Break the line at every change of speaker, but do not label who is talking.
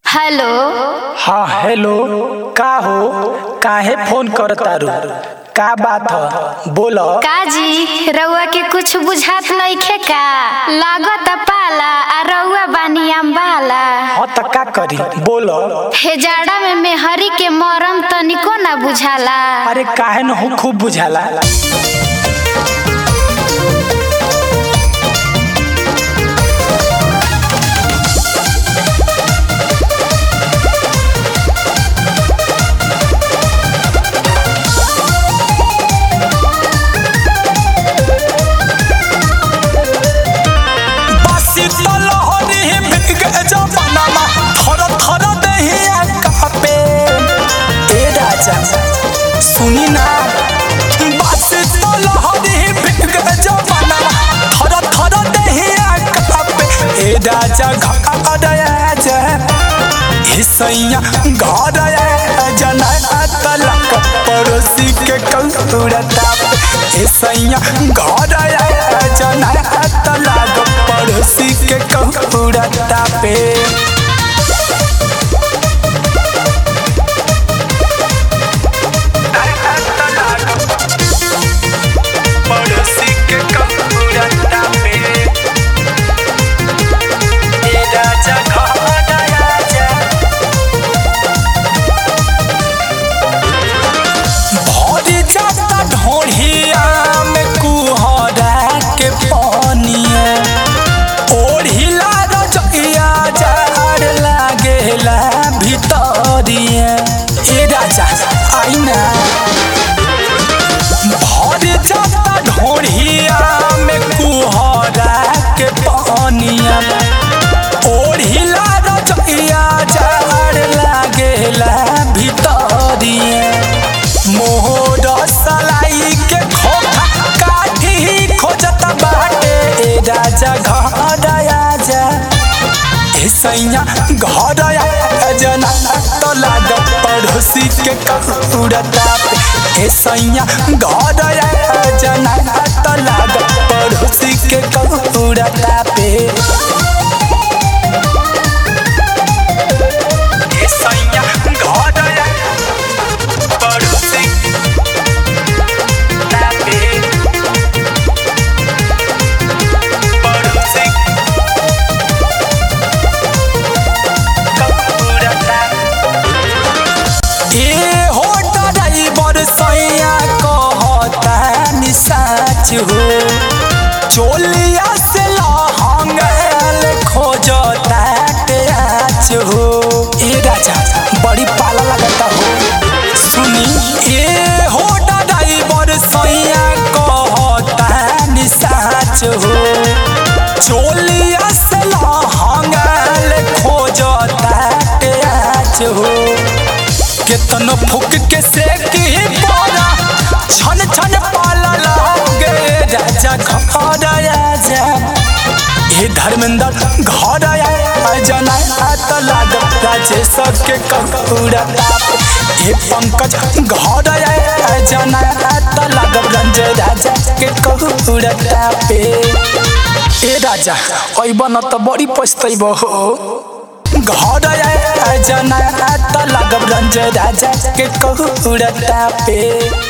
hello
हाँ hello का हो काहे फोन करतारू का बात ह बोल
काजी रउआ के कुछ बुझात नइखे का लागत पाला आ रउआ बानी अम्बाला
हाँ त का करी बोल
हे जाड़ा में मेहरी के मरम तनिको ना बुझाला
अरे काहे न हो खूब बुझाला
बासी तो लहरी भीग जमानामा थर थर दहिया कापे
ए राजा
सुनी ना बासी तो लहरी भीग जमानामा थर थर दहिया कापे ए राजा घर आजा ए सैया घर आजा ना तलक पड़ोसी के कौड़ा ताप ए सैया घर आजा ना तलक पड़ोसी के कौड़ा तापे पड़ोसी के कपूरा तापे ए राजा घर आजा भरी जाता ढोढ़िया में कुहरा के पानिया ओढ़िला रजइया जार लागेला भितरिया ए राजा आईना भर जाता ढोढ़िया में कुहरा के पानिया ओढ़िला रजइया जार लागेला भितरिया मोहर सलाई के खोखा काठी खोजत बाटे ए राजा घर आजा ए सैया घर आजा ना तो लाग पड़ोसी के कपूरा ताप ए सैया घर आजा ना तो लाग पड़ोसी के कपूरा तापे ए सैया घर आजा पड़ोसी तापे पड़ोसी कपूरा तापे ए हो ड्राइवर सैया कहता नि साच हो चोलिया से लहंगल खोजता टेच हो ए राजा बड़ी पाला लगता हो सुनी ए हो ड्राइवर सैया कहता नि साच हो चोलिया से लहंगल खोजता टेच हो केतनो फूक के सेकी पारा छन छन पाला लागे राजा घर आजा हे धर्मेंद्र घर आजा ना त लाग राजेश के कपूरा ताप हे पंकज घर आजा ना त लाग रंजय राजा के कपूरा तापे ए राजा अइब न त बड़ी पछतैब हो घर आजा ना त लागब रंजय राजा के कहुरा तापे